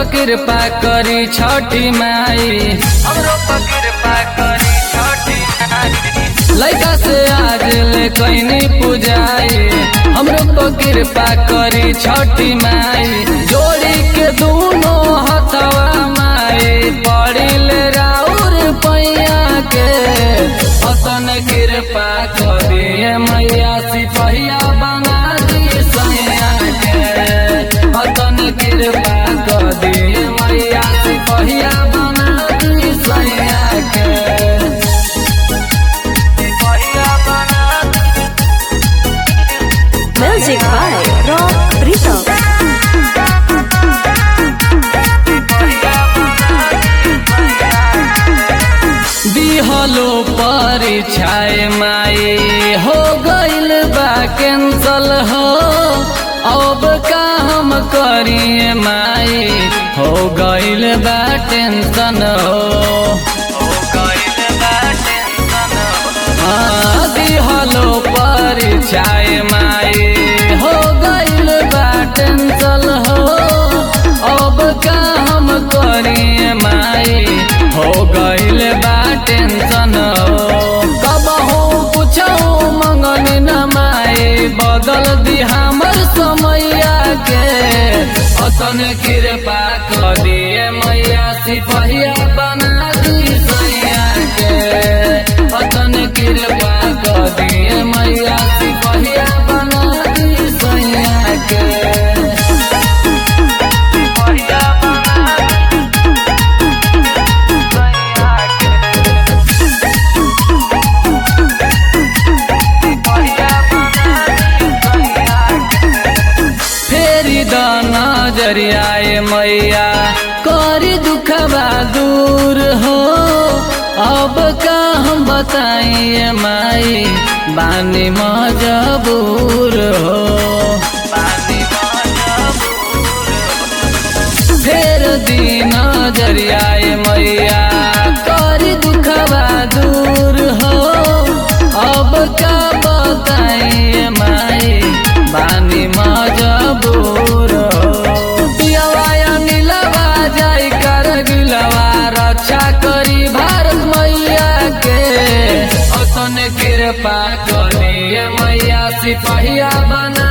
कृपा करी छठी माई हमरो पर कृपा करी छठी माई लइका से आज ले कैनी पूजाई हमरो पर कृपा करी छठी माई जोड़ी के दोनों हथवा माई पड़ी ले राउर पैया के अतन कृपा करी मैया सिपहिया बना दी सैया के अतन कृपा करी मैया सिपहिया बना दी सैया के सिपहिया बना दी Music by Rob Rito. दिहलो परीक्षाए माई हो गइल बा कैंसल हो अब का हम करिए माई हो गइल बा टेंशन हो हो गइल बा टेंशन हो हाँ, दिहलो परीक्षाए माई हो गइल बा टेंशन हो अब का हम करिए माई हो गइल बा टेंशन हो कब हो पूछो मंगन न माई बदल दी हमर समैया के अतन कृपा कर दिए मैया सिपहिया बना दी सैया के अतन कृपा कर दिए मैया सिपहिया बना दी सैया के सिपहिया बना दी फेरी द नजरियाए मैया करी दुखबा दूर हो अब का हम बताइए माई बानी मजबूर हो बानी फेर दिन नजरियाए मैया करी दुखबा दूर हो अब का बताइए माई बानी मजबूर हो पियवाया नीलवा जाई कर गिलवा रक्षा करी भारत मैया के अतन कृपा करिए मैया सिपहिया बना